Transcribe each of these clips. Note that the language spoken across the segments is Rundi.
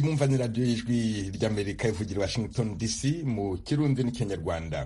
mwumva ni radiyo y'ijwi ry'amerika ivugira washington dc mu kirundi n'ikinyarwanda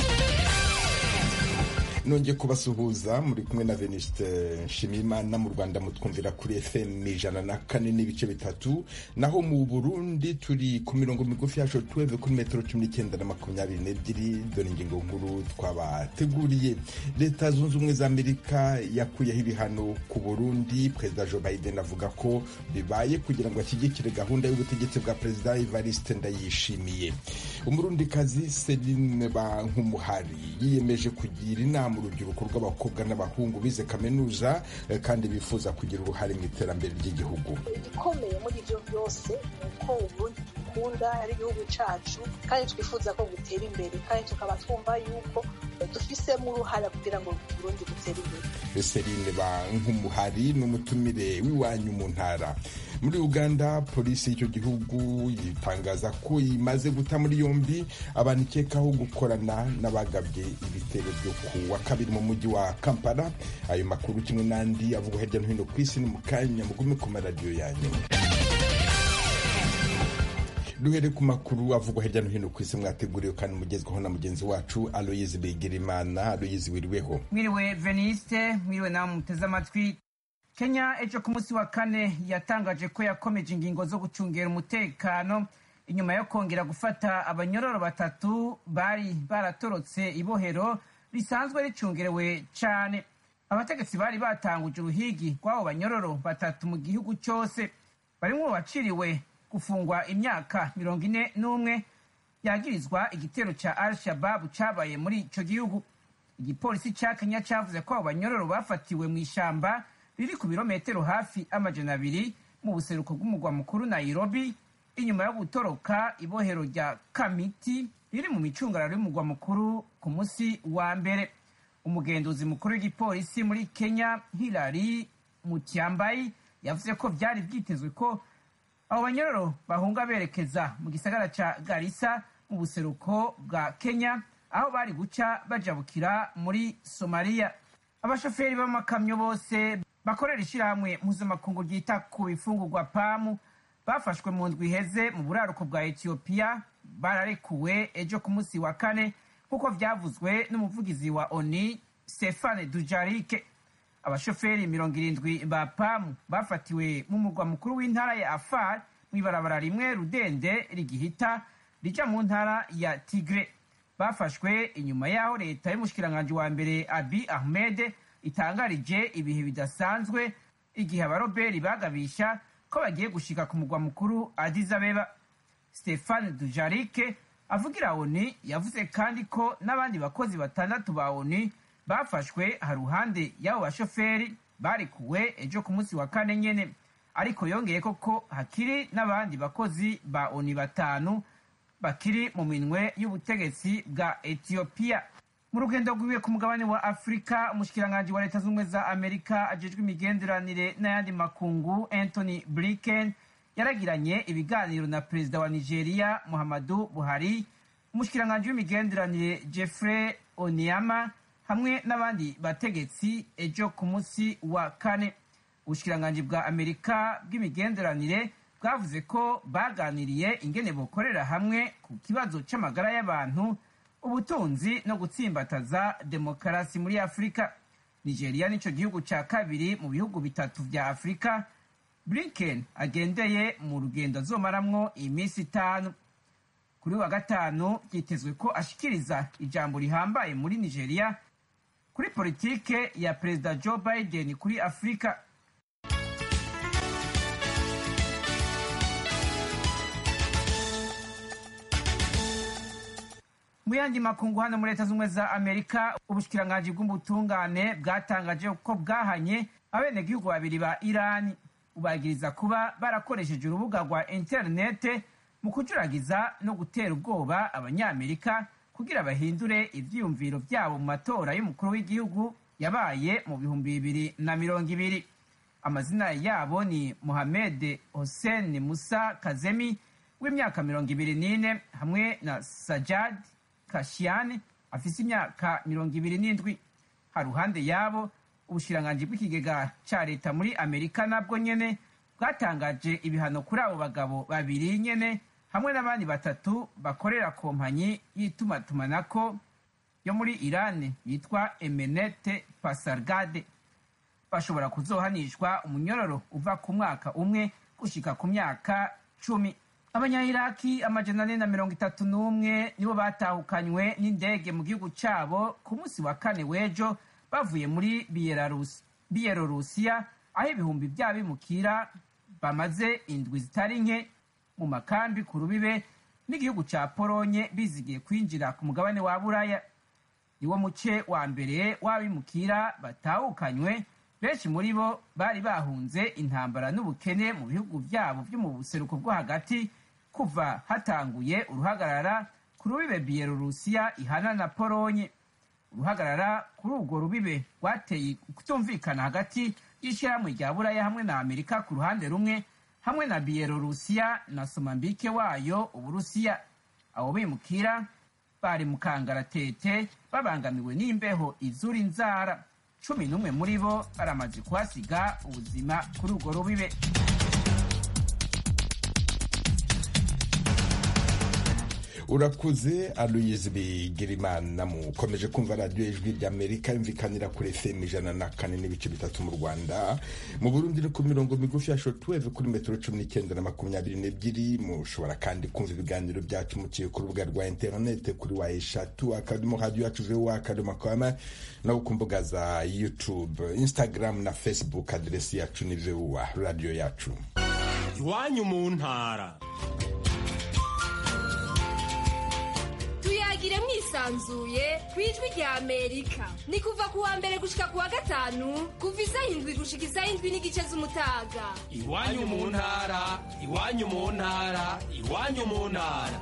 nongeye kubasuhuza muri kumwe na veniste nshimiyimana mu rwanda mutwumvira kuri fm ijana na kane n'ibice bitatu naho mu burundi turi ku mirongo migufi ya shotweve kuri metero cumi n'icyenda na makumyabiri n'ebyiri dore ingingo nkuru twabateguriye leta zunze ubumwe za amerika yakuyeho ibihano ku burundi perezida joe biden avuga ko bibaye kugira ngo ashyigikire gahunda y'ubutegetsi bwa perezida evariste ndayishimiye umurundikazi celine bankumuhari yiyemeje kugira inama urubyiruko rw'abakobwa n'abahungu bize kaminuza kandi bifuza kugira uruhare mu iterambere ry'igihugu igikomeye muri ibyo byose ni uko uburundi dukunda ari igihugu cyacu kandi twifuza ko gutera imbere kandi tukaba twumva yuko dufisemo uruhare kugira ngo uburundi butere imbere Celine Bankumuhari ni umutumire w'iwanyu mu ntara muri uganda polisi y'icyo gihugu yitangaza ko imaze guta muri yombi abantu ikekaho gukorana n'abagabye ibitero byo ku wa kabiri mu mujyi wa kampala ayo makuru kimwe n'andi avugwa hirya no hino ku isi ni mu kanya mugume ku maradiyo yanyu duhere ku makuru avugwa hirya no hino ku isi mwateguriwe kandi mugezweho na mugenzi wacu aloyizi begirimana aloyizi wiriweho mwiriwe veniste mwiriwe nawe muteze amatwi kenya ejo ku munsi wa kane yatangaje ko yakomeje ingingo zo gucungera umutekano inyuma yo kongera gufata abanyororo batatu bari baratorotse ibohero risanzwe ricungerewe cyane abategetsi bari batanguje uruhigi rw'abo banyororo batatu mu gihugu cyose barimo baciriwe gufungwa imyaka mirongo ine n'umwe yagirizwa igitero cya al shababu cyabaye muri icyo gihugu igipolisi cya kenya cyavuze ko abo banyororo bafatiwe mu ishyamba riri ku birometero hafi amajana abiri mu buseruko bw'umugwa mukuru nairobi inyuma yo gutoroka ibohero rya kamiti riri mu micungararo y'umugwa mukuru ku munsi wa mbere umugenduzi mukuru w'igipolisi muri kenya hilary mutyambayi yavuze ko byari byitezwe ko abo banyororo bahunga berekeza mu gisagara ca garisa mu buseruko bwa kenya aho bari guca bajabukira muri somaliya abashoferi b'amakamyo bose bakorera ishyirahamwe mpuzamakungu ryita ku bifungurwa pamu bafashwe mu ndwi iheze mu buraruko bwa etiyopiya bararekuwe ejo ku munsi wa kane nk'uko byavuzwe n'umuvugizi wa oni stefane dujarike abashoferi mirongo irindwi ba pamu bafatiwe mu murwa mukuru w'intara ya afar mu ibarabara rimwe rudende rigihita rija mu ntara ya tigre bafashwe inyuma y'aho leta y'umushikiranganji wa mbere abi ahmed itangarije ibihe bidasanzwe igihe abaroberi bagabisha ko bagiye gushika ku murwa mukuru Addis Abeba Stefan Dujarike avugira ONU yavuze kandi ko n'abandi bakozi batandatu ba ONU bafashwe haruhande y'abo bashoferi barekuwe ejo ku munsi wa kane nyene ariko yongeye ko hakiri n'abandi bakozi ba ONU batanu bakiri mu minwe y'ubutegetsi bwa Ethiopia mu rugendo rwiwe ku mugabane wa afurika umushikiranganji wa leta z'ubumwe za amerika ajejwe imigenderanire n'ayandi makungu anthony blinken yaragiranye ibiganiro na perezida wa nigeria muhammadu buhari umushikiranganji w'imigenderanire jeffrey oniama hamwe n'abandi bategetsi ejo ku munsi wa kane ubushikiranganji bwa amerika bw'imigenderanire bwavuze ko baganiriye ingene bokorera hamwe ku kibazo c'amagara y'abantu ubutunzi no gutsimbataza demokarasi muri afurika nigeria nico gihugu ca kabiri mu bihugu bitatu vya afurika blinken agendeye mu rugendo azomaramwo iminsi itanu kuri wa gatanu byitezwe ko ashikiriza ijambo rihambaye muri nigeria kuri politike ya perezida joe biden kuri afurika mu yandi makungu hano muri leta z'ubumwe za amerika ubushikiranganji bw'ubutungane bwatangaje ko bwahanye abenegihugu babiri ba irani bubagiriza kuba barakoresheje urubuga rwa interinete mu kujuragiza no gutera ubwoba abanyamerika kugira bahindure ivyiyumviro vyabo mu matora y'umukuru w'igihugu yabaye mu bihumbi bibiri na mirongo ibiri amazina yabo ni mohamed hossein musa kazemi w'imyaka mirongo ibiri n'ine hamwe na sajad kashiane afise imyaka mirongo ibiri n'indwi haruhande yabo ubushiranganji bw'ikigega ca leta muri amerika nabwo nyene bwatangaje ibihano kuri abo bagabo babiri nyene hamwe n'abandi batatu bakorera kompanyi y'itumatumanako yo muri irani yitwa emenete pasargade bashobora kuzohanishwa umunyororo uva ku mwaka umwe gushika ku myaka cumi abanyayiraki amajana ane na mirongo itatu n'umwe nibo batahukanywe n'indege mu gihugu cabo ku munsi wa kane w'ejo bavuye muri biyelorusiya aho ibihumbi vy'abimukira bamaze indwi zitari nke mu makambi ku rubibe n'igihugu ca polonye bizigiye kwinjira ku mugabane wa buraya niwo muce wa mbere w'abimukira batahukanywe benshi muri bo bari bahunze intambara n'ubukene mu bihugu vyabo vyo mu buseruko bwo hagati kuva hatanguye uruhagarara ku rubibe biyelorusiya ihana na polonye uruhagarara kuri urwo rubibe rwateye kutumvikana hagati y'ishyirahamwe rya buraya hamwe na amerika ku ruhande rumwe hamwe na biyelorusiya na somambike wayo uburusiya abo bimukira bari mu kangaratete babangamiwe n'imbeho izura inzara cumi n'umwe muri bo baramaze kuhasiga ubuzima kuri urwo rubibe urakuze aloyizi bigirimana mukomeje kumva radiyo ijwi ry'amerika yumvikanira kuri fm ijana na kane n'ibice bitatu mu rwanda mu burundi ni ku mirongo migufi ya shotweve kuri metero cumi n'icyenda na makumyabiri n'ebyiri mushobora kandi kumva ibiganiro byacu muciye ku rubuga rwa interinete kuri wa eshatu akadomo radiyo yacu vuba akadomo kwama no ku mbuga za youtube instagram na facebook aderesi yacu ni vuba radiyo yacu iwanyu mu ntara tuyagire mwisanzuye ku ijwi rya amerika ni kuva ku wa mbere gushika ku wa gatanu kuva isaha indwi gushika isaha indwi n'igice z'umutaga iwanyu mu ntara iwanyu mu ntara iwanyu mu ntara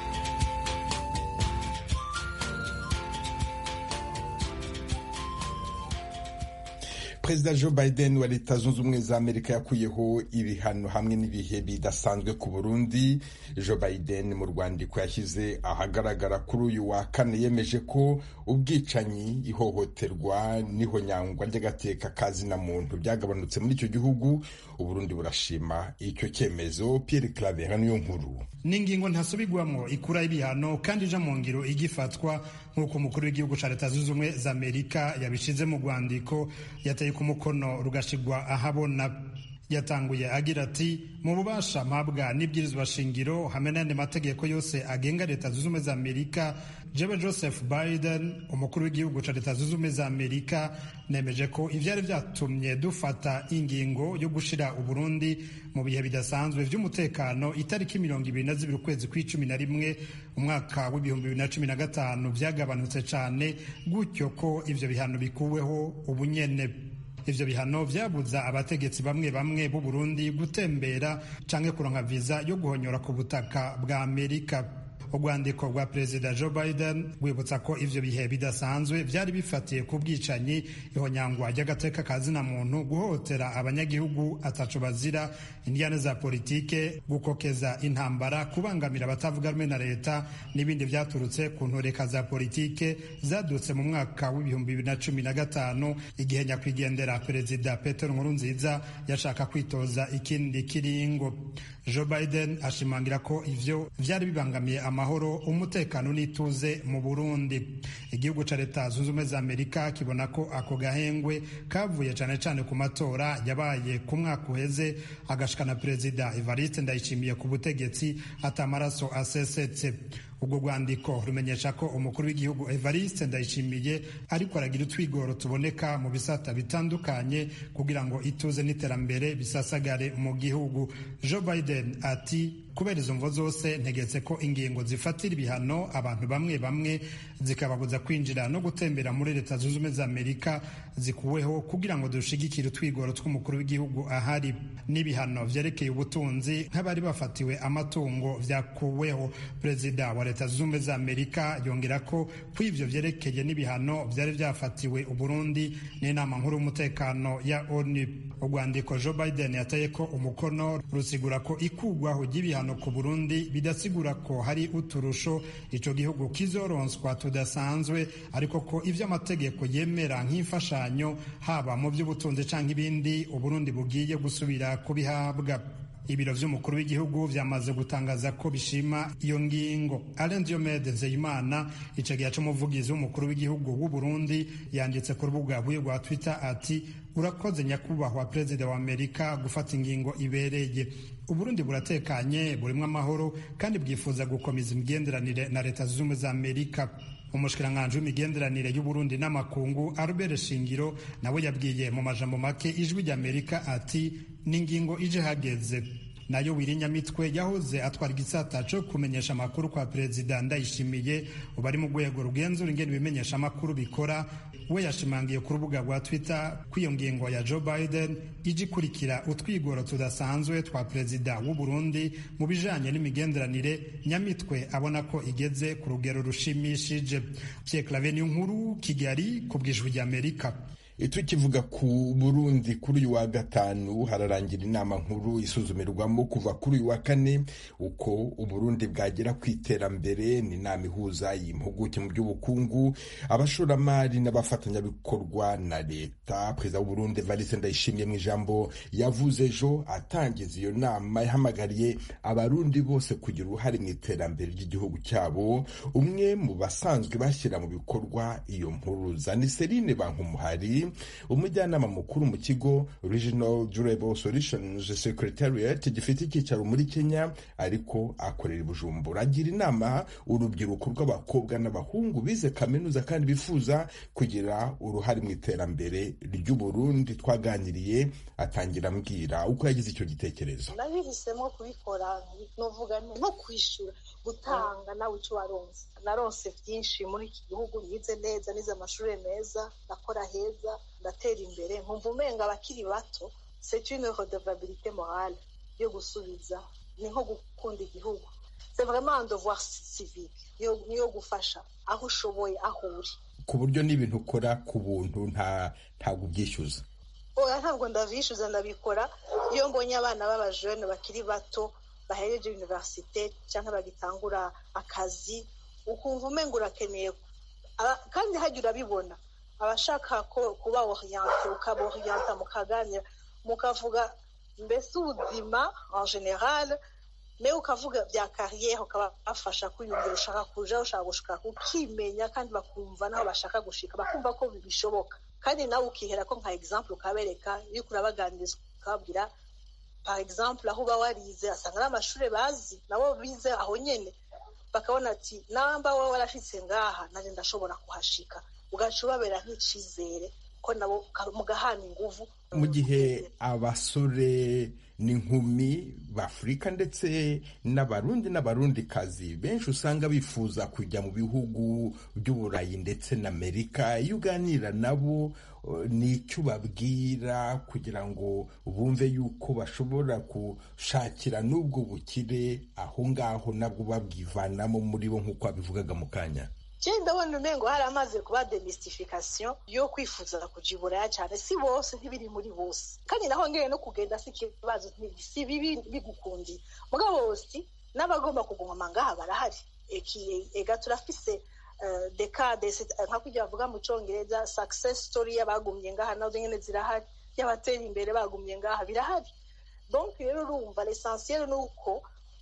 perezida joe biden wa leta zunze ubumwe za amerika yakuyeho ibihano hamwe n'ibihe bidasanzwe ku burundi joe biden mu rwandiko yashyize ahagaragara kuri uyu wa kane yemeje ko ubwicanyi ihohoterwa n'ihonyangwa ry'agateka kazina muntu byagabanutse muri icyo gihugu uburundi burashima icyo cyemezo pierre claver niyo nkuru ni ingingo ntasubigwamo ikuraho ibihano kandi ija mu ngiro igifatwa nk'uko umukuru w'igihugu cya leta zunze ubumwe za amerika yabishize mu rwandiko yateye ku mukono rugashigwa ahabona yatanguye agira ati mu bubasha mpabwa n'ibwirizwa shingiro hamwe n'andi mategeko yose agenga leta zunze ubumwe za amerika jewe joseph biden umukuru w'igihugu cya leta zunze ubumwe za amerika nemeje ko ivyari vyatumye dufata ingingo yo gushira uburundi mu bihe bidasanzwe vy'umutekano itariki mirongo ibiri na zibiri ukwezi kw'icumi na rimwe umwaka w'ibihumbi bibiri na cumi na gatanu vyagabanutse cane gutyo ko ivyo bihano bikuweho ubunyene ivyo bihano vyabuza abategetsi bamwe bamwe b'u Burundi gutembera canke kuronka viza yo guhonyora ku butaka bwa Amerika urwandiko rwa perezida joe biden rwibutsa ko ivyo bihe bidasanzwe vyari bifatiye ku bwicanyi ihonyangwa ry'agateka ka zina muntu guhohotera abanyagihugu ataco bazira indiyane za politike gukokeza intambara kubangamira abatavuga rumwe na leta n'ibindi vyaturutse ku ntureka za politike zadutse mu mwaka w'ibihumbi bibiri na cumi na gatanu igihe nyakwigendera perezida petero nkurunziza yashaka kwitoza ikindi kiringo joe biden ashimangira ko ivyo vyari bibangamiye amahoro umutekano n'ituze mu burundi igihugu ca leta zunze ubumwe za amerika kibona ko ako gahengwe kavuye cane cane ku matora yabaye ku mwaka uheze agashikana perezida evariste ndayishimiye ku butegetsi atamaraso asesetse ubwo rwandiko rumenyesha ko umukuru w'igihugu evariste ndayishimiye ariko aragira utwigoro tuboneka mu bisata bitandukanye kugira ngo ituze n'iterambere bisasagare mu gihugu joe biden ati kubera izo mvo zose ntegetse ko ingingo zifatira ibihano abantu bamwe bamwe zikababuza kwinjira no gutembera muri leta zunze ubumwe za amerika zikuweho kugira ngo dushigikire utwigoro tw'umukuru w'igihugu ahari n'ibihano vyerekeye ubutunzi nk'abari bafatiwe amatungo vyakuweho perezida wa leta zunze ubumwe za amerika yongera ko ku ivyo vyerekeye n'ibihano vyari vyafatiwe uburundi n'inama nkuru y'umutekano ya onu urwandiko joe biden yateye ko umukono rusigura ko ikugwaho ry'ibihano ibihano ku burundi bidasigura ko hari uturusho ico gihugu kizoronswa tudasanzwe ariko ko ivyo amategeko yemera nk'imfashanyo haba mu by'ubutunzi canke ibindi uburundi bugiye gusubira kubihabwa ibiro vy'umukuru w'igihugu vyamaze gutangaza ko bishima iyo ngingo alain diomede nzeyimana icegeya c'umuvugizi w'umukuru w'igihugu w'u burundi yanditse ku rubuga rwiwe rwa twitter ati urakoze nyakubahwa perezida wa amerika gufata ingingo ibereye uburundi buratekanye burimwo amahoro kandi bwifuza gukomeza imigenderanire na leta zunze ubumwe za amerika umushikiranganji w'imigenderanire y'uburundi n'amakungu albert shingiro nawe yabwiye mu majambo make ijwi ry'amerika ati n'ingingo ije hageze nayo wirinyamitwe yahoze atwara igisata co kumenyesha amakuru kwa perezida ndayishimiye ubu ari mu rwego rugenzura ingene ibimenyesha amakuru bikora we yashimangiye ku rubuga rwa twitter ko iyo ngingo ya joe biden ije ikurikira utwigoro tudasanzwe twa perezida w'u burundi mu bijanye n'imigenderanire nyamitwe abona ko igeze ku rugero rushimishije pierre clave niyo nkuru kigali ku bwijwi ry'amerika tukivuga ku burundi kuri uyu wa gatanu hararangira inama nkuru isuzumirwamo kuva kuri uyu wa kane uko uburundi bwagera ku iterambere ni inama ihuza impuguke mu by'ubukungu abashoramari n'abafatanyabikorwa na leta perezida w'uburundi valise ndayishimiye mu ijambo yavuze ejo atangiza iyo nama yahamagariye abarundi bose kugira uruhare mu iterambere ry'igihugu cyabo umwe mu basanzwe bashyira mu bikorwa iyo mpuruza ni serine bankumuhari umujyanama mukuru mu kigo regional durable solutions secretariat gifite icyicaro muri kenya ariko akorera i bujumbura agira inama urubyiruko rw'abakobwa n'abahungu bize kaminuza kandi bifuza kugira uruhare mu iterambere ry'uburundi twaganiriye atangira ambwira uko yagize icyo gitekerezo nabihisemo kubikora novuga nko kwishyura gutanga nawe icyo waronse naronse byinshi muri iki gihugu nize neza nize amashuri meza ndakora heza ndatera imbere nkumva umenga abakiri bato c'est une redevabilité morale yo gusubiza ni nko gukunda igihugu c'est vraiment un devoir civique niyo gufasha aho ushoboye aho uri ku buryo n'ibintu ukora ku buntu nta ntabwo ubyishyuza oya ntabwo ndabishyuza ndabikora iyo mbonye abana b'abajene bakiri bato bahereje universite cyangwa bagitangura akazi ukumva umenga urakeneye kandi hajya urabibona abashaka kuba oriyante ukaba oriyanta mukaganira mukavuga mbese ubuzima en general me ukavuga bya kariyeri ukabafasha kwiyumvira ushaka kuja ushaka gushika ukimenya kandi bakumva naho bashaka gushika bakumva ko bishoboka kandi nawe ukihera ko nka example ukabereka iyo urabaganiriza ukababwira par exemple aho uba warize asanga ari amashuri bazi nabo bize aho nyene bakabona ati namba wowe warashitse ngaha nanje ndashobora kuhashika ugaca ubabera nk'icizere ko nabo mugahana inguvu mu gihe abasore n'inkumi b'afurika ndetse n'abarundi n'abarundikazi benshi usanga bifuza kujya mu bihugu by'uburayi ndetse n'amerika iyo uganira nabo ni icyo ubabwira kugira ngo bumve yuko bashobora gushakira n'ubwo bukire aho ngaho nabwo babwivanamo muri bo nk'uko wabivugaga mu kanya cyenda ndabona umengo hari amaze kuba demystification yo kwifuza kuja iburaya cyane si bose ntibiri muri bose kandi naho ngeye no kugenda si ikibazo si bibi bigukundiye mugabo bose n'abagomba kuguma ngaha barahari ega turafise dekade nka kujya bavuga mu cyongereza success story y'abagumye ngaha nazo nyine zirahari y'abatera imbere bagumye ngaha birahari donc rero urumva l'essentiel ni uko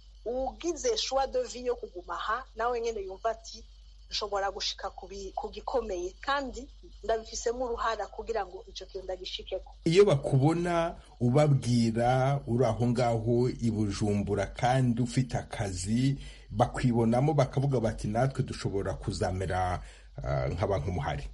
ugize choix de vie yo kuguma aha nawe nyine yumva ati nshobora gushika ku gikomeye kandi ndabifisemo uruhara kugira ngo icyo kintu ndagishikeko iyo bakubona ubabwira uri aho ngaho i bujumbura kandi ufite akazi bakwibonamo bakavuga bati natwe dushobora kuzamera nk'abantu muhari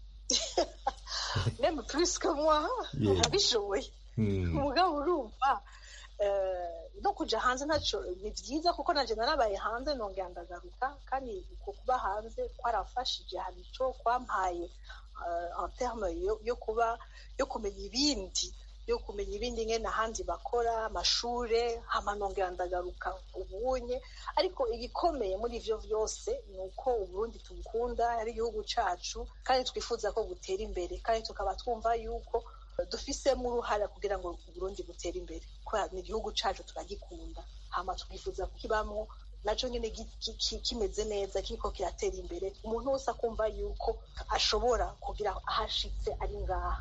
meme plus que moi urabishoboye umugabo urumva no kujya hanze ntacyo ni byiza kuko nanjye narabaye hanze nongera ndagaruka kandi uko kuba hanze kwarafashije hari icyo kwampaye en terme yo kuba yo kumenya ibindi yo kumenya ibindi nkene ahandi bakora amashure hama nongera ndagaruka ubunye ariko igikomeye muri ivyo vyose ni uko uburundi tubukunda ari igihugu cacu kandi twifuza ko gutera imbere kandi tukaba twumva yuko dufisemo uruhare kugira ngo uburundi butere imbere kubera ni igihugu cacu turagikunda hama tukifuza kukibamwo naco nyene kimeze neza kiriko kiratera imbere umuntu wese akumva yuko ashobora kugira ahashitse ari ngaha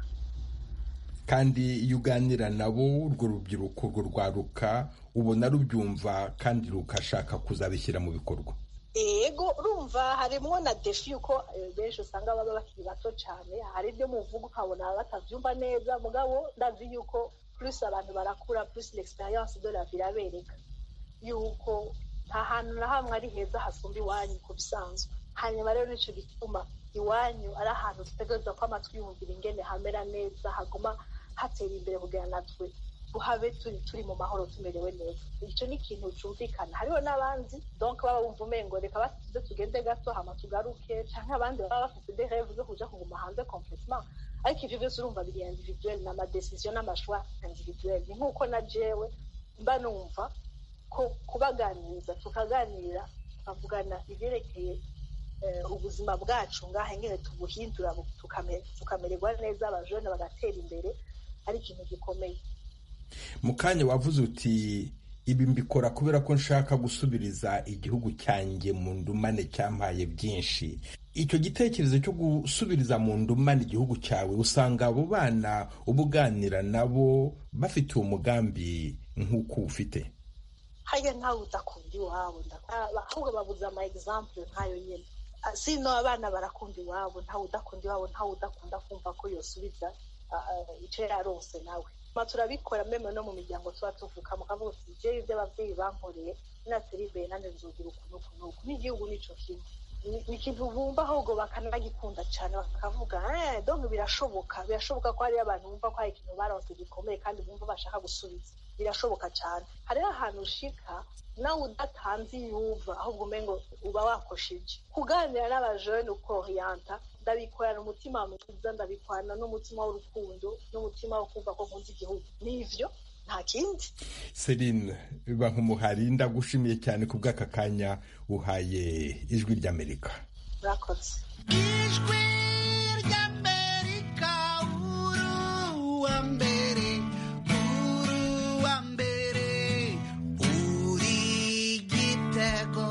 kandi iyo uganira nabo urwo rubyiruko urwo rwaruka ubona rubyumva kandi rugashaka kuzabishyira mu bikorwa ego urumva harimwo na defi yuko benshi usanga baba bakiri bato cyane hari ibyo muvuga ukabona batavyumva neza mugabo ndazi yuko plus abantu barakura plus l'experience de la vie irabereka yuko nta hantu na hamwe ari heza hasumba iwanyu ku bisanzwe hanyuma rero nico gituma iwanyu ari ahantu dutegereza ko amatwi yumvira ingene hamera neza haguma hatera imbere kugira natwe tuhabe turi turi mu mahoro tumerewe neza icyo ni ikintu cyumvikana hariho n'abandi donc baba bumva umengo reka basize tugende gato hama tugaruke canke abandi baba bafite des rêves zo kuja kuguma hanze complètement ariko ivyo vyose urumva biri individuel n'amadecision n'amashwa individuel ni nk'uko na jewe mba numva ko kubaganiriza tukaganira tukavugana ivyerekeye ubuzima bwacu ngaha ingene tubuhindura tukamererwa neza abajene bagatera imbere ari ikintu gikomeye mu kanya wavuze uti ibi mbikora kubera ko nshaka gusubiriza igihugu cyanjye mu ndumane cyampaye byinshi icyo gitekerezo cyo gusubiriza mu ndumane igihugu cyawe usanga abo bana uba uganira nabo bafite uwo mugambi nk'uko ufite haya ntawe udakunda iwabo ahubwo babuze ama example nkayo nyine sino abana barakunda iwabo ntawe udakunda iwabo ntawe udakunda kumva ko yosubiza icyo yarose nawe turabikora meme no mu miryango tuba tuvuka mukavuga uti jewe ibyo ababyeyi bankoreye natera imbere nanjye nzogira ukuntu ukuntu uku n'igihugu nico kimwe ni ikintu bumva ahubwo bakanagikunda cyane bakavuga eh donc birashoboka birashoboka ko hariyo abantu bumva ko hari ikintu baronse gikomeye kandi bumva bashaka gusubiza birashoboka cyane hariho ahantu ushika nawe udatanze iyuva ahubwo umengo uba wakosheje kuganira n'abajene ukoriyanta ndabikorana umutima mwiza ndabikorana n'umutima w'urukundo n'umutima wo kumva ko nkunze igihugu nivyo nta kindi Celine Bankumuhari ndagushimiye cyane ku bw'aka kanya uhaye ijwi ry'Amerika murakoze ijwi ry'Amerika uruwa mbere uruwa mbere uri gitego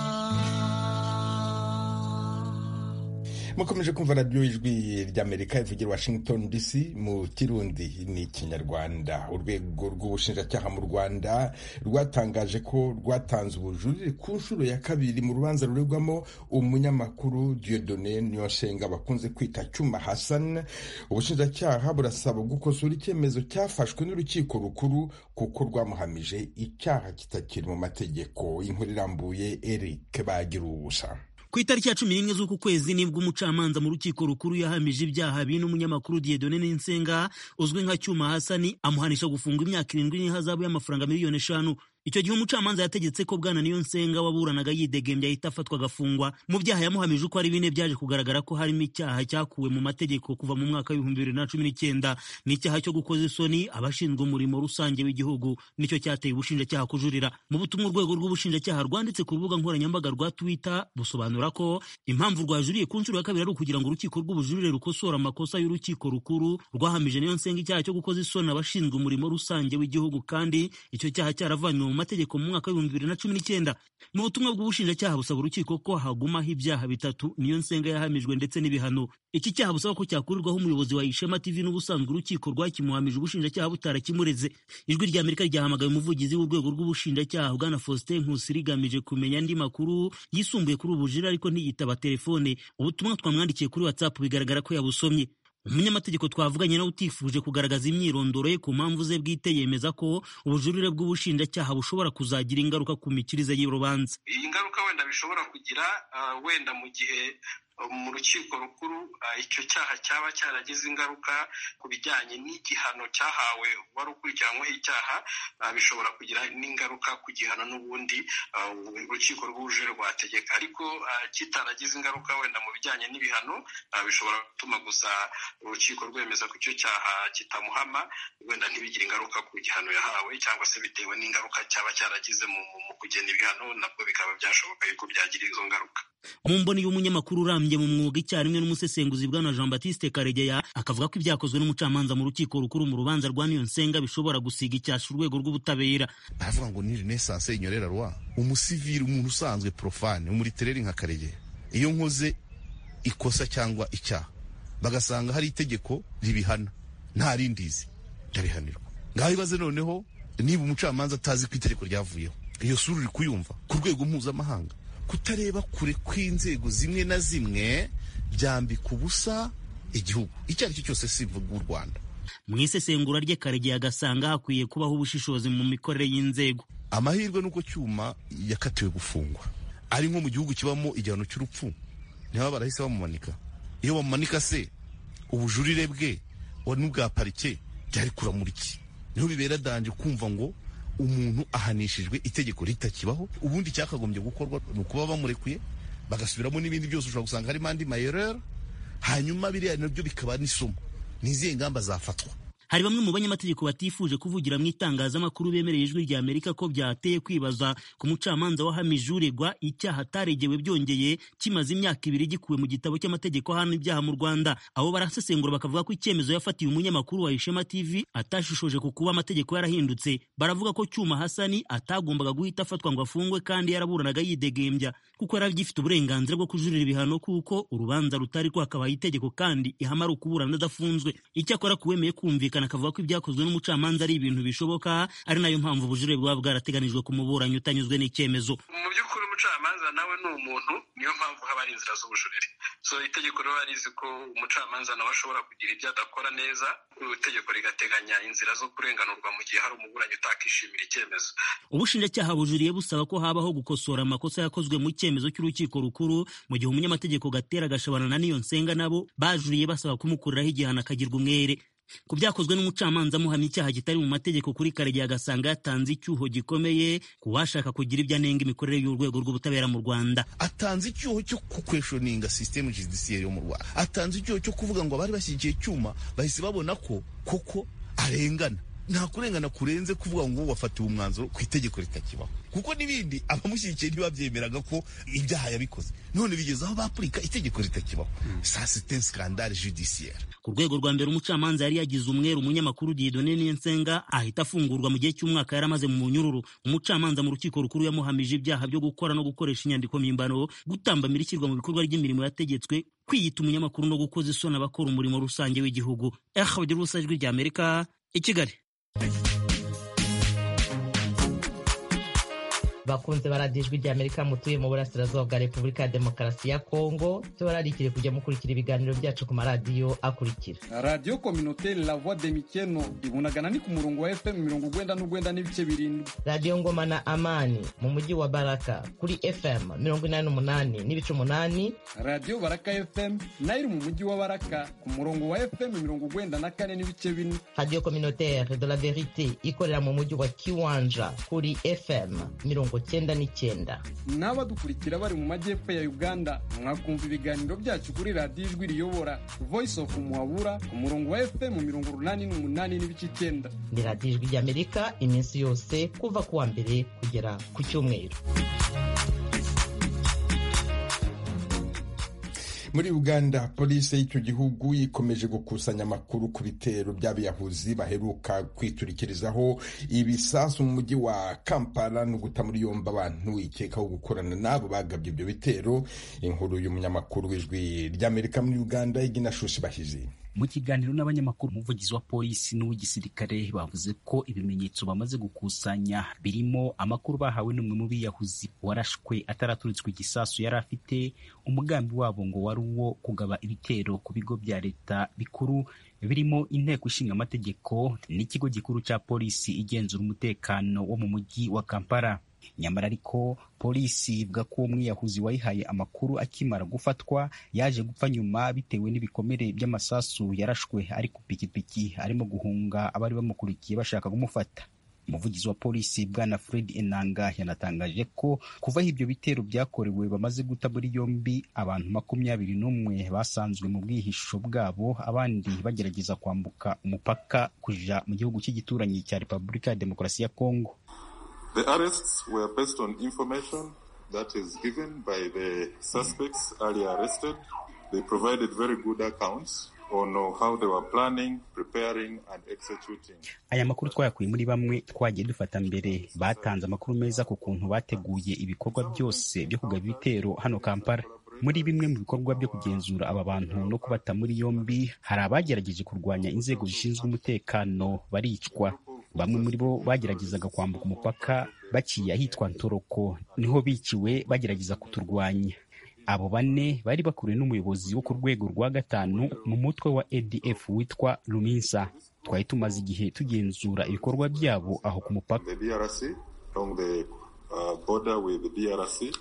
mukomeje kumva radiyo ijwi ry'amerika ivugira washington dc mu kirundi ni ikinyarwanda urwego rw'ubushinjacyaha mu rwanda rwatangaje ko rwatanze ubujurire ku nshuro ya kabiri mu rubanza ruregwamo umunyamakuru diodone niyonshenga bakunze kwita cyuma hassan ubushinjacyaha burasaba gukosora icyemezo cyafashwe n'urukiko rukuru kuko rwamuhamije icyaha kitakiri mu mategeko inkuru irambuye eric bagira ubusa ku itariki ya cumi n'imwe z'uku kwezi nibwo umucamanza mu rukiko rukuru yahamije ibyaha bine umunyamakuru Dieudonne Ninsenga uzwi nka Cyuma Hasani amuhanisha gufunga imyaka irindwi n'ihazabu y'amafaranga miliyoni eshanu icyo gihe umucamanza yategetse ko bwana niyo nsenga waburanaga yidegembya ahita afatwa agafungwa mu byaha yamuhamije uko ari bine byaje kugaragara ko harimo icyaha cyakuwe mu mategeko kuva mu mwaka w'ibihumbi bibiri na cumi n'icyenda n'icyaha cyo gukoza isoni abashinzwe umurimo rusange w'igihugu nicyo cyateye ubushinjacyaha kujurira mu butumwa urwego rw'ubushinjacyaha rwanditse ku rubuga nkoranyambaga rwa twitter busobanura ko impamvu rwajuriye ku nshuro ya kabiri ari ukugira ngo urukiko rw'ubujurire rukosora amakosa y'urukiko rukuru rwahamije niyo nsenga icyaha cyo gukoza isoni abashinzwe umurimo rusange w'igihugu kandi icyo cyaha cyaravanywe mu mategeko mu mwaka w'ibihumbi bibiri na cumi n'icyenda mu butumwa bw'ubushinjacyaha busaba urukiko ko hagumaho ibyaha bitatu niyo nsenga yahamijwe ndetse n'ibihano iki cyaha busaba ko cyakurirwaho umuyobozi wa ishema tv n'ubusanzwe urukiko rwakimuhamije ubushinjacyaha butarakimureze ijwi rya amerika ryahamagaye umuvugizi w'urwego rw'ubushinjacyaha bwana faustin nkusi rigamije kumenya andi makuru yisumbuye kuri ubujire ariko ntiyitaba telefone ubutumwa twamwandikiye kuri whatsapp bigaragara ko yabusomye umunyamategeko twavuganye nawe utifuje kugaragaza imyirondoro ye ku mpamvu ze bwite yemeza ko ubujurire bw'ubushinjacyaha bushobora kuzagira ingaruka ku mikirize y'urubanza iyi ngaruka wenda bishobora kugira wenda mu gihe mu rukiko rukuru icyo cyaha cyaba cyaragize ingaruka ku bijyanye n'igihano cyahawe wari ukurikiranyweho icyaha bishobora kugira n'ingaruka ku gihano n'ubundi urukiko rw'ubujurire rwategeka ariko kitaragize ingaruka wenda mu bijyanye n'ibihano bishobora gutuma gusa urukiko rwemeza ko icyo cyaha kitamuhama wenda ntibigire ingaruka ku gihano yahawe cyangwa se bitewe n'ingaruka cyaba cyaragize mu kugena ibihano nabwo bikaba byashoboka yuko byagira izo ngaruka mu mboni y'umunyamakuru uramye bahambye mu mwuga icyarimwe n'umusesenguzi bwana jean batiste karegeya akavuga ko ibyakozwe n'umucamanza mu rukiko rukuru mu rubanza rwa niyonsenga bishobora gusiga icyasha urwego rw'ubutabera baravuga ngo ni renaissance inyorera rwa umusivili umuntu usanzwe profane umuritereri nka karegeya iyo nkoze ikosa cyangwa icyaha bagasanga hari itegeko ribihana nta rindizi ndabihanirwa ngaho ibaze noneho niba umucamanza atazi ko itegeko ryavuyeho iyo sura uri kuyumva ku rwego mpuzamahanga kutareba kure kw'inzego zimwe na zimwe byambika ubusa igihugu icyo ari cyo cyose sivuga u rwanda mu isesengura rye karegeya agasanga hakwiye kubaho ubushishozi mu mikorere y'inzego amahirwe n'uko cyuma yakatiwe gufungwa ari nko mu gihugu kibamo igihano cy'urupfu niba barahise bamumanika iyo bamumanika se ubujurire bwe n'ubwa parike byari kuramura iki niho bibera danje kumva ngo umuntu ahanishijwe itegeko ritakibaho ubundi cyakagombye gukorwa ni ukuba bamurekuye bagasubiramo n'ibindi byose ushobora gusanga harimo andi mayerera hanyuma biriya nabyo bikaba n'isomo ni izihe ngamba zafatwa hari bamwe mu banyamategeko batifuje kuvugira mu itangazamakuru bemereye ijwi rya amerika ko byateye kwibaza ku mucamanza wahamije uregwa icyaha ataregewe byongeye kimaze imyaka ibiri gikuwe mu gitabo cy'amategeko ahana ibyaha mu rwanda abo barasesengura bakavuga ko icyemezo yafatiye umunyamakuru wa ishema tv atashishoje ku kuba amategeko yarahindutse baravuga ko cyuma hasani atagombaga guhita afatwa ngo afungwe kandi yaraburanaga yidegembya kuko yari agifite uburenganzira bwo kujurira ibihano kuko urubanza rutari rwakabaye itegeko kandi ihama ari ukuburana adafunzwe icyakora kuwemeye kumvikana akavuga ko ibyakozwe n'umucamanza ari ibintu bishoboka ari nayo mpamvu ubujurire buba bwarateganijwe ku muburanyi utanyuzwe n'icyemezo mu by'ukuri umucamanza nawe ni umuntu niyo mpamvu haba hari inzira z'ubujurire so itegeko riba rizi ko umucamanza nawe ashobora kugira ibyo adakora neza itegeko rigateganya inzira zo kurenganurwa mu gihe hari umuburanyi utakishimira icyemezo ubushinjacyaha bujuriye busaba ko habaho gukosora amakosa yakozwe mu cyemezo cy'urukiko rukuru mu gihe umunyamategeko gatera gashabana na niyo nsenga nabo bajuriye basaba kumukuriraho igihano akagirwa umwere ku byakozwe n'umucamanza amuhamya icyaha kitari mu mategeko kuri karegeya agasanga yatanze icyuho gikomeye ku washaka kugira ibyo anenga imikorere y'urwego rw'ubutabera mu rwanda atanze icyuho cyo kukweshoninga sisitemu judisiyeri yo mu rwanda atanze icyuho cyo kuvuga ngo abari bashyigikiye icyuma bahise babona ko koko arengana nta kurengana kurenze kuvuga ngo wafatiwe umwanzuro ku itegeko ritakibaho kuko n'ibindi abamushyigikiye ntibabyemeraga ko ibyaha yabikoze none bigeze aho bapurika itegeko ritakibaho sa site skandale judiciaire ku rwego rwa mbere umucamanza yari yagize umweru umunyamakuru Dieudonne Niyonsenga ahita afungurwa mu gihe cy'umwaka yari amaze mu munyururu umucamanza mu rukiko rukuru yamuhamije ibyaha byo gukora no gukoresha inyandiko mpimbano gutambamira ishyirwa mu bikorwa ry'imirimo yategetswe kwiyita umunyamakuru no gukoza isoni abakora umurimo rusange w'igihugu eh bagira ubusa ijwi rya Amerika i Kigali bakunze baradiyo ijwi ry'amerika mutuye mu burasirazuba bwa repubulika ya demokarasi ya kongo tubararikire kujya mukurikira ibiganiro byacu ku maradiyo akurikira radiyo kominoteri la voix de mikeno ibunagana ni ku murongo wa fm mirongo ugwenda n'ugwenda n'ibice birindwi radiyo ngoma na amani mu mujyi wa baraka kuri fm mirongo inani n'umunani n'ibice umunani radiyo baraka fm nayo iri mu mujyi wa baraka ku murongo wa fm mirongo ugwenda na kane n'ibice bine radiyo kominoteri de la verite ikorera mu mujyi wa kiwanja kuri fm mirongo cyenda n'icyenda n'abadukurikira bari mu majyepfo ya uganda mwakumva ibiganiro byacu kuri radiyo ijwi riyobora voice of muhabura ku murongo wa fm mirongo urunani n'umunani n'ibice icyenda ni radiyo ijwi ry'amerika iminsi yose kuva ku wa mbere kugera ku cyumweru muri uganda polisi y'icyo gihugu ikomeje gukusanya amakuru ku bitero by'abiyahuzi baheruka kwiturikirizaho ibisasu mu mujyi wa kampala no guta muri yombi abantu ikekaho gukorana n'abo bagabye ibyo bitero inkuru y'umunyamakuru w'ijwi ry'amerika muri uganda igina shushi bahizi mu kiganiro n'abanyamakuru umuvugizi wa polisi n'uw'igisirikare bavuze ko ibimenyetso bamaze gukusanya birimo amakuru bahawe n'umwe mu biyahuzi warashwe ataraturitswe igisasu yari afite umugambi wabo ngo wari uwo kugaba ibitero ku bigo bya leta bikuru birimo inteko ishinga amategeko n'ikigo gikuru cya polisi igenzura umutekano wo mu mujyi wa kampala nyamara ariko polisi ivuga ko uwo mwiyahuzi wayihaye amakuru akimara gufatwa yaje gupfa nyuma bitewe n'ibikomere by'amasasu yarashwe ari ku pikipiki arimo guhunga abari bamukurikiye bashaka kumufata umuvugizi wa polisi bwana fred enanga yanatangaje ko kuva aho ibyo bitero byakorewe bamaze guta muri yombi abantu makumyabiri n'umwe basanzwe mu bwihisho bwabo abandi bagerageza kwambuka umupaka kuja mu gihugu cy'igituranyi cya repubulika ya demokarasi ya kongo The arrests were based on information that is given by the suspects earlier arrested. They provided very good accounts on how they were planning, preparing and executing. aya makuru twayakuye muri bamwe twagiye dufata mbere batanze amakuru meza ku kuntu bateguye ibikorwa byose byo kugaba ibitero hano kampala muri bimwe mu bikorwa byo kugenzura aba bantu no kubata muri yombi hari abagerageje kurwanya inzego zishinzwe umutekano baricwa bamwe muri bo bageragezaga kwambuka umupaka baciye ahitwa ntoroko niho biciwe bagerageza kuturwanya abo bane bari bakuriwe n'umuyobozi wo ku rwego rwa gatanu mu mutwe wa adf witwa luminsa twari tumaze igihe tugenzura ibikorwa byabo aho ku mupaka The DRC, along the uh, border with the DRC,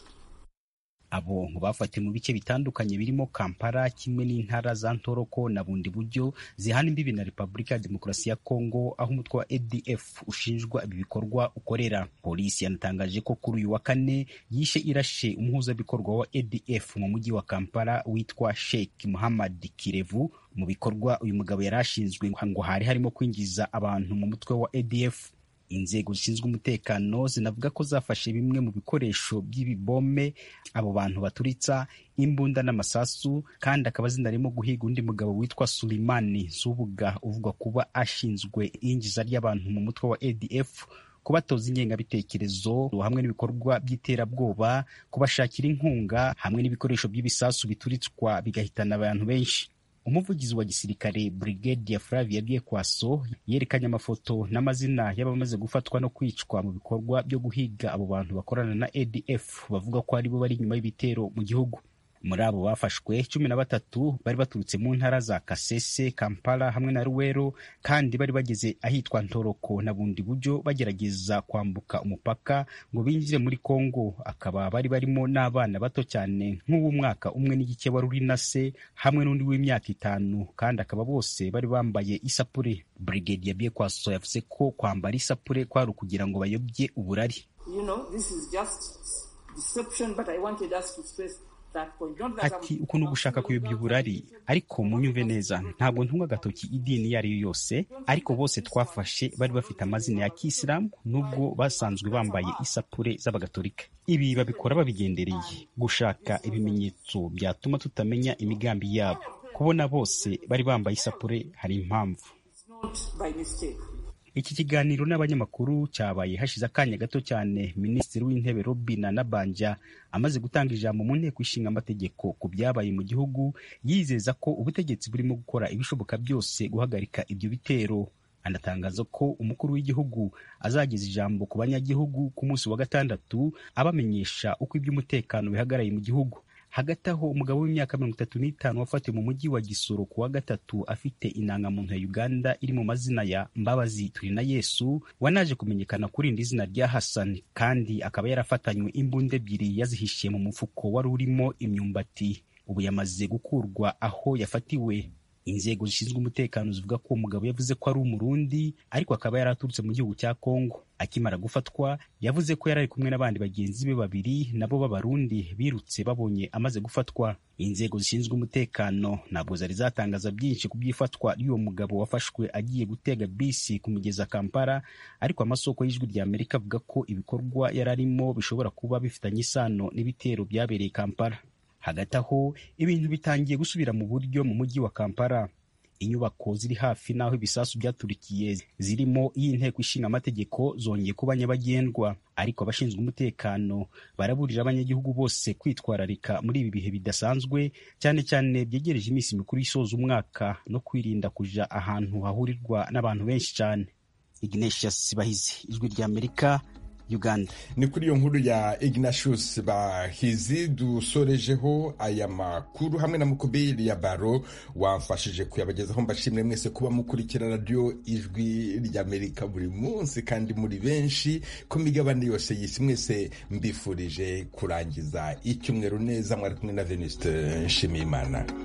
abo ngo bafatiwe mu bice bitandukanye birimo kampala kimwe n'intara za ntoroko na bundi buryo zihana imbibi na repubulika ya demokarasi ya kongo aho umutwe wa adf ushinjwa ibi bikorwa ukorera polisi yanatangaje ko kuri uyu wa kane yishe irashe umuhuzabikorwa wa adf mu mujyi wa kampala witwa sheikh muhammad kirevu mu bikorwa uyu mugabo yari ashinzwe ngo hari harimo kwinjiza abantu mu mutwe wa adf inzego zishinzwe umutekano zinavuga ko zafashe bimwe mu bikoresho by'ibibome abo bantu baturitsa imbunda n'amasasu kandi akaba zinarimo guhiga undi mugabo witwa sulimani zubuga uvugwa kuba ashinzwe iyinjiza ry'abantu mu mutwe wa adf kubatoza ingengabitekerezo hamwe n'ibikorwa by'iterabwoba kubashakira inkunga hamwe n'ibikoresho by'ibisasu bituritswa bigahitana abantu benshi umuvugizi wa gisirikare brigadier flavia byekwaso yerekanye amafoto n'amazina y'abamaze gufatwa no kwicwa mu bikorwa byo guhiga abo bantu bakorana na adf bavuga ko aribo bari inyuma y'ibitero mu gihugu muri abo bafashwe cumi na batatu bari baturutse mu ntara za kasese kampala hamwe na ruwero kandi bari bageze ahitwa ntoroko na bundi buryo bagerageza kwambuka umupaka ngo binjire muri kongo akaba bari barimo n'abana bato cyane nk'uw'umwaka umwe n'igice wari uri na se hamwe n'undi w'imyaka itanu kandi akaba bose bari bambaye isapure brigade ya byekwaso yavuze ko kwambara isapure kwari ukugira ngo bayobye uburari You know, this is just deception, but I wanted us to stress that point. Don't let ati uku ni ugushaka kuyobya uburari ariko munyumve neza ntabwo ntunga agatoki idini iyo ari yo yose ariko bose twafashe bari bafite amazina ya kisilamu nubwo basanzwe bambaye isapure z'abagatolika ibi babikora babigendereye gushaka ibimenyetso byatuma tutamenya imigambi yabo kubona bose bari bambaye isapure hari impamvu not by mistake. iki kiganiro n'abanyamakuru cyabaye hashize akanya gato cyane minisitiri w'intebe robina nabanja amaze gutanga ijambo mu nteko ishinga amategeko ku byabaye mu gihugu yizeza ko ubutegetsi burimo gukora ibishoboka byose guhagarika ibyo bitero anatangaza ko umukuru w'igihugu azageza ijambo ku banyagihugu ku munsi wa gatandatu abamenyesha uko iby'umutekano bihagaraye mu gihugu hagati aho umugabo w'imyaka mirongo itatu n'itanu wafatiwe mu mujyi wa gisoro ku wa gatatu afite indangamuntu ya uganda iri mu mazina ya mbabazi turi na yesu wanaje kumenyekana kuri indi zina rya hasani kandi akaba yarafatanywe imbunda ebyiri yazihishiye mu mufuko wari urimo imyumbati ubu yamaze gukurwa aho yafatiwe inzego zishinzwe umutekano zivuga ko uwo mugabo yavuze ko ari umurundi ariko akaba yari aturutse mu gihugu cya kongo akimara gufatwa yavuze ko yari ari kumwe n'abandi bagenzi be babiri nabo b'abarundi birutse babonye amaze gufatwa inzego zishinzwe umutekano ntabwo zari zatangaza byinshi ku by'ifatwa ry'uwo mugabo wafashwe agiye gutega bisi ku mugezi wa kampala ariko amasoko y'ijwi rya amerika avuga ko ibikorwa yari arimo bishobora kuba bifitanye isano n'ibitero byabereye kampala hagati aho ibintu bitangiye gusubira mu buryo mu mujyi wa kampala inyubako ziri hafi n'aho ibisasu byaturikiye zirimo iy'inteko ishinga amategeko zongeye kuba nyabagendwa ariko abashinzwe umutekano baraburira abanyagihugu bose kwitwararika muri ibi bihe bidasanzwe cyane cyane byegereje iminsi mikuru isoza umwaka no kwirinda kuja ahantu hahurirwa n'abantu benshi cyane ignatius bahizi ijwi rya amerika uganda ni kuri iyo nkuru ya ignatius bahizi dusorejeho aya makuru hamwe na mukubiri ya baro wamfashije kuyabagezaho mbashimire mwese kuba mukurikira radiyo ijwi ry'amerika buri munsi kandi muri benshi ku migabane yose y'isi mwese mbifurije kurangiza icyumweru neza mwari kumwe na venuste nshimiyimana